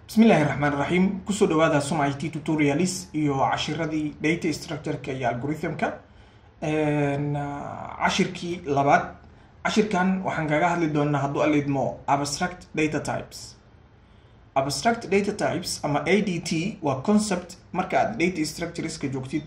bismillahi raxmaan raxiim kusoo dhawaada sum i t tutorials iyo cashiradii data structureka iyo algorithmka cashirkii labaad cashirkan waxaan kaga hadli doonaa hadduu alidmo abstract data types abstract data types ama a d t waa concept marka aad data structureska joogtid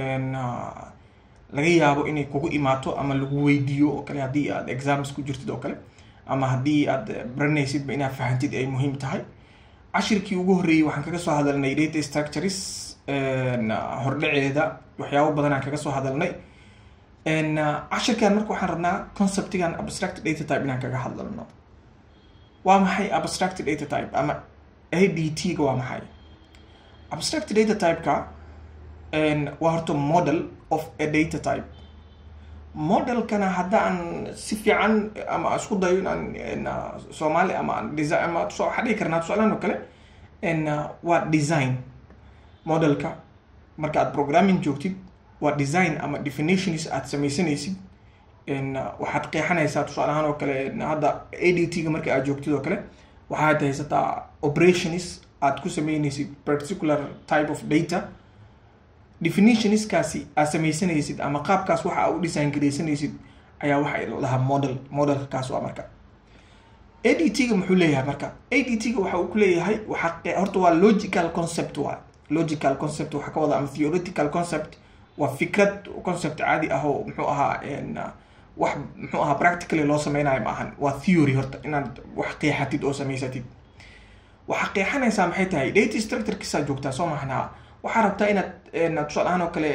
laga yaabo inay kugu imaato ama lagu weydiiyo oo kale haddii aad exams ku jirtid oo kale ama haddii aad baranaysidba inaad fahantid ay muhiim tahay cashirkii ugu horreeyey waxaan kaga soo hadalnay data structures hordhaceeda waxyaabo badan aan kaga soo hadalnay cashirkan marka waxaan rabnaa conceptigan abstract data type inaan kaga hadlalno waa maxay abstract data type ama a d t ga waa maxay abstract data type-ka waa horta model of a data type modelkana haddaan si fiican ama isku dayo inaan soomaali ama aan design ama waxaa dhihi karnaa tusaalahan oo kale waa design modelka marka aad programming joogtid waa design ama definitions aad sameysanaysid waxaad qeexanaysaa tusaale ahaan oo kale hadda a d t ga marka aad joogtid oo kale waxaad haysataa operations aad ku sameynaysid particular type of data definitionskaasi aad sameysanaysid ama qaabkaas waxa aa u design garaysanaysid ayaa waxa la dhahaa model modelka kaas waa marka a d t ga muxuu leeyahay marka a d t ga waxa uu ku leeyahay waxa horta waa logical concept waa logical concept waxaa ka wada ama theoretical concept waa fikrad concept caadi ah oo muxuu ahaa wax muxuu ahaa practically loo sameynayo ma ahan waa theory horta inaad wax qeexatid oo samaysatid waxaa qeexanaysaa maxay tahay data structurekiisaa joogtaa soo mahnaa waxaa rabtaa inaad tusaale ahaan oo kale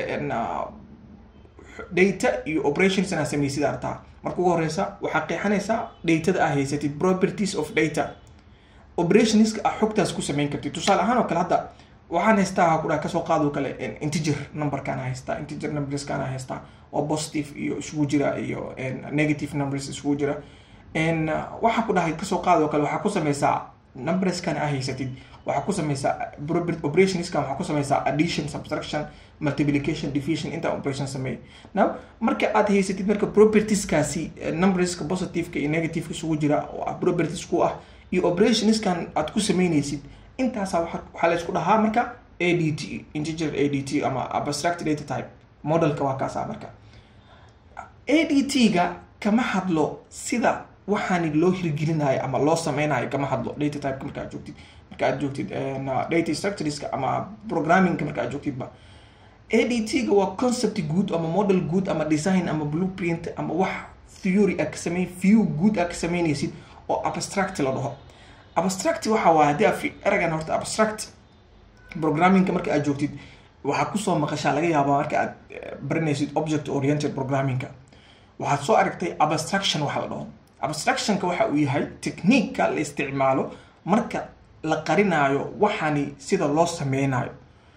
data iyo operations inaad sameysid artaa marka ugu horeysa waxaa qeexanaysaa datada aa haysatid properties of data operationska ah xogtaas ku sameyn kartid tusaale ahaan oo kale hadda waxaan haystaa ha kudhaha kasoo qaado kale integer numberkaan haystaa integer numberskaan haystaa oo positive iyo isugu jira iyo negative numbers isugu jira waxaa ku dhahay kasoo qaado kale waxaa ku sameysaa numberskan aa haysatid waxaa ku sameysaa operationskan waxaa ku sameysaa addition subtraction multiplication division intaa operation sameey now marka aad haysatid marka propertieskaasi numberska positiveka iyo negativeka isugu jira oo ah properties ku ah iyo operationskan aad ku sameynaysid intaasa waxaa la isku dhahaa marka a d t integer a d t ama abstract data type modelka waa kaasa marka a d t ga kama hadlo sida waxaani loo hirgelinayo ama loo sameynayo kama hadlo data typeka marka aad joogtid marka aad joogtid data structureska ama programmingka marka aad joogtidba a d t ga waa concept good ama model good ama design ama blueprint ama wax theory a ka samey view good a ka sameynaysid oo abstract la dhaho abstract waxa waa haddii aad eragan horta abstract programmingka marka aad joogtid waxaa kusoo maqashaa laga yaabaa marka aad baranaysid object oriented programmingka waxaad soo aragtay abstraction waxa la dhaho abstractionka waxa uu yahay techniqueka la isticmaalo marka la qarinaayo waxaani sida loo sameynayo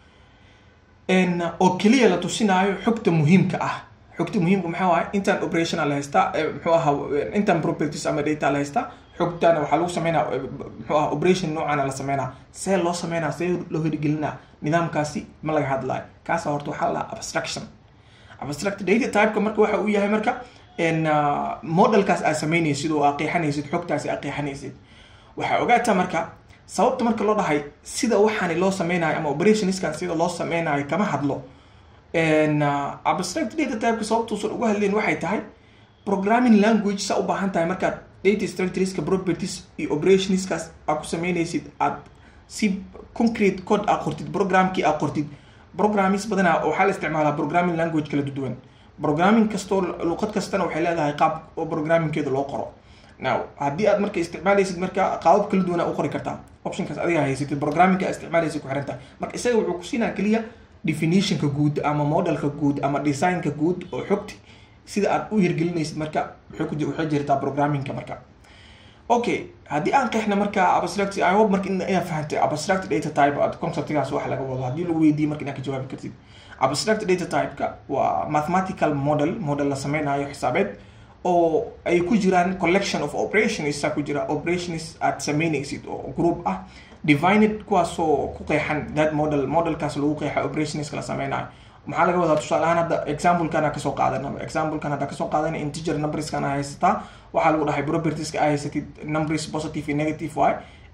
oo keliya la tusinaayo xogta muhiimka ah xogta muhiimka maxaa waay intaan operational la haystaa muxuu ahaa intaan properties ama data la haystaa xogtaana waxaa lagu sameynaa muxuu aha operation noocaana la sameynaa see loo sameynaa see loo hirgelinaa nidaamkaasi ma laga hadlayo kaasa horta waxaa la dhahaa abstraction abstract data typeka marka waxa uu yahay marka modelkaas aad sameynaysid oo aad qeexanaysid xogtaasi aad qeexanaysid waxaa ogaataa marka sababta marka loo dhahay sida waxaani loo sameynayo ama operationskan sida loo sameynayo kama hadlo abstract data typeka sababtuusan uga hadleen waxay tahay programming language saa u baahan tahay markaad data structureska properties iyo operationskaas aad ku sameynaysid aad si concrete code aa qortid programkii aa qortid programmis badanaa waxaa la isticmaalaa programming language kala duwan programming kastoo luqad kastana waxay leedahay qaab oo programmingkeeda loo qoro now haddii aad marka isticmaalaysid marka qaabab kala duwan aa u qori kartaa optionkaas adiga haysatid programmingka aa isticmaalaysid ku xirantahay marka isaga wuxuu kusiinaa keliya definitionka guud ama modelka guud ama designka guud oo xogti sida aad u hirgelinaysid marka waxay jirtaa programmingka marka okay haddii aan qeexna marka abstract i hope marka inaad fahantay abstract data type aad conceptgaas wax laga wado haddii lagu weydiiyo marka inaad ka jawaabi kartid abstract data typeka waa mathematical model model la sameynayo xisaabeed oo ay ku jiraan collection of operations saa ku jira operations aad sameynaysid oo group ah divined kuwaasoo ku qeexan that model modelkaas lagu qeexa operationska la sameynayo maxaa laga wadaa tusaale ahaan hadda examplekan kasoo qaadana examplekan hadda kasoo qaadana integer numberskan a haysataa waxaa lagu dhahay propertieska a haysatid numbers positive iyo negative y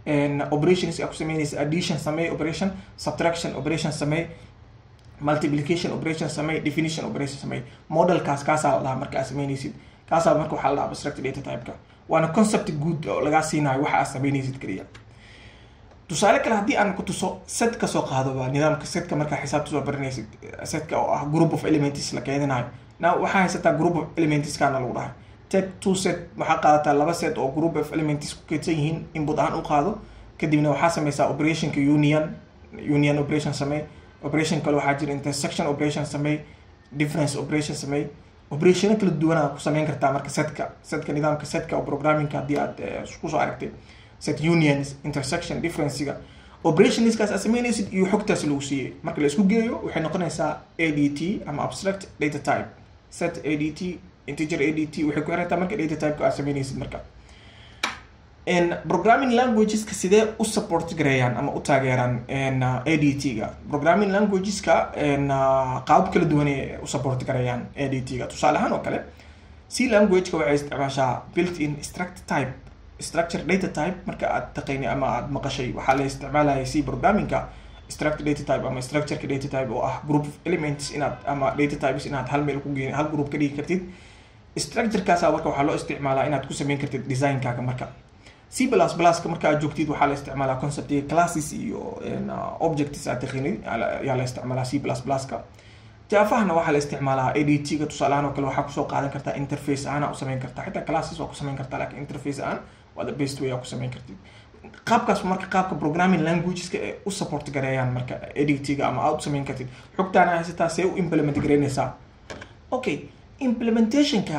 operations aa ku sameynaysa addition samey operation subtraction operation samey multiplication operation samey definition operation samey modelkaas kaasaa la dhahaa marka aad sameynaysid kaasaa marka waxaa la dhahaa abstract data type-ka waana concept good oo lagaa siinayo waxa aad sameynaysid keliya tusaale kale haddii aan ku tuso set ka soo qaado nidaamka setka markaa xisaabta soo baranaysid setka oo ah group of elements la keeninayo na waxaa haysataa group of elementskana lagu dhahay take two set waxaa qaadataa laba set oo group of elements ku keedsan yihiin input ahaan u qaado kadibna waxaa sameysaa operationka union union operation samey operation kale waxaa jira intersection operation samey difference operation samey operationo kala duwanaa ku sameyn kartaa marka setka setka nidaamka setka oo programmingka haddii aad kusoo aragtay set unions intersection differencega operationskaas aad sameynaysid iyo xogtaas lagu siiyey marka la isku geeyo waxay noqonaysaa a d t ama abstract data type set a d t integer a d t waxay ku xirantaa marka data typeka aad sameynaysid marka programming languageska sidee u support gareeyaan ama u taageeraan a d t ga programming languageska qaabab kala duwan ay u support gareeyaan a d t ga tusaale ahaan oo kale c languageka waxay isticmaashaa built in struct type structure data type marka aad taqaynay ama aad maqashay waxaa la isticmaalaya c programmingka structure data type ama structureka data type oo ah group of elements inaad ama data types inaad hal meel ku geen hal group ka dhigi kartid structurekaasa marka waxaa loo isticmaalaa inaad ku sameyn kartid designkaaga marka c plus pluska marka aad joogtid waxaa la isticmaalaa conceptiga classes iyo objects aad taqaanay ayaa la isticmaalaa c plus pluska jaafahana waxaa la isticmaalaa a d t ga tusaalahaan oo kale waxaa kusoo qaadan kartaa interface ahaan u sameyn kartaa xitaa classes waa ku sameyn kartaa lakin interface ahaan waa the best way aa ku sameyn kartid qaabkaas marka qaabka programming languageska ee u support gareeyaan marka a d t ga ama aad u sameyn kartid xogtaana haysataa see u implement gareynaysaa okay implementationka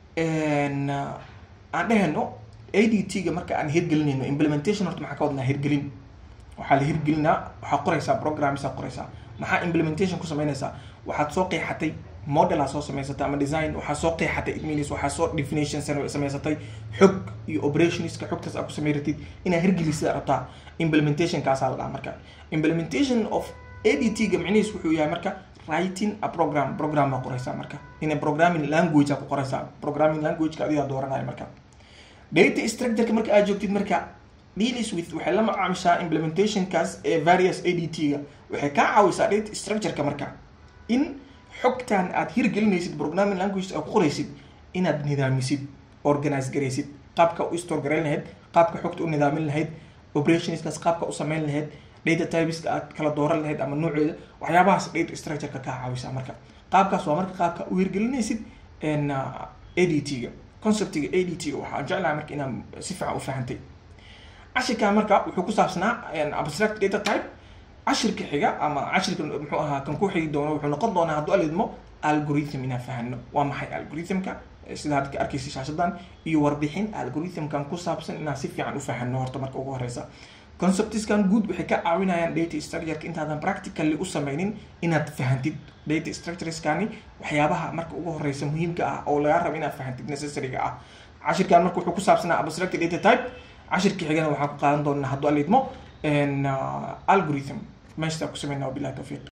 aan dheheno a d t ga marka aan hirgelinayno implementation horta maxaa ka wadnaa hirgelin waxaa la hirgelinaa waxaa qoraysaa programmesa qoraysaa maxaa implementation ku sameynaysaa waxaad soo qeexatay model aa soo samaysatay ama design waxaa soo qeexatay adminis waxaa soo definition samaysatay xog iyo operationska xogtaas aa ku samey ratid inaa hirgelisida rabtaa implementationkaasaa la dhaha marka implementation of a d t ga micnihiis wuxuu yahay marka writing a program program baa qoraysaa marka ina programming language aa ku qoraysaa programming languageka adigaa dooranaya marka data structureka marka aad joogtid marka deals with waxay la macaamishaa implementationkaas ee various a d t ga waxay kaa caawisaa data structureka marka in xogtan aad hirgelinaysid programming language aad ku qoraysid inaad nidaamisid organize garaysid qaabka u store garayn lahayd qaabka xogta u nidaamin lahayd operationskaas qaabka u sameyn lahayd data typeska aad kala dooran lahayd ama nooceeda waxyaabahaas data structureka kaa caawisa marka qaabkaas waa marka qaabka u hirgelinaysid a d t ga conceptiga a d t ga waxaan jeclahay marka inaan si fiican u fahantay cashirkan marka wuxuu ku saabsanaa abstract data type cashirka xiga ama cashirka muxuu ahaa kan ku xigi doono wuxuu noqon doonaa hadduu alidmo algorithm inaan fahano waa maxay algorithmka sida hadda ka arkaysa shaashadan iyo warbixin algorithmkan ku saabsan inaan si fiican u fahano horta marka ugu horeysa conceptiskan guud waxay ka caawinayaan data structureka intaadan practically u sameynin inaad fahantid data structureskani waxyaabaha marka ugu horeysa muhiimka ah oo lagaa rabo inaad fahantid necessaryga ah cashirkan marka wuxuu ku saabsanaa abstract data type cashirka xigana waxaan ku qaadan doonaa hadduu alidmo algorithm meeshtaa ku sameynaa wabilahi tawfiiq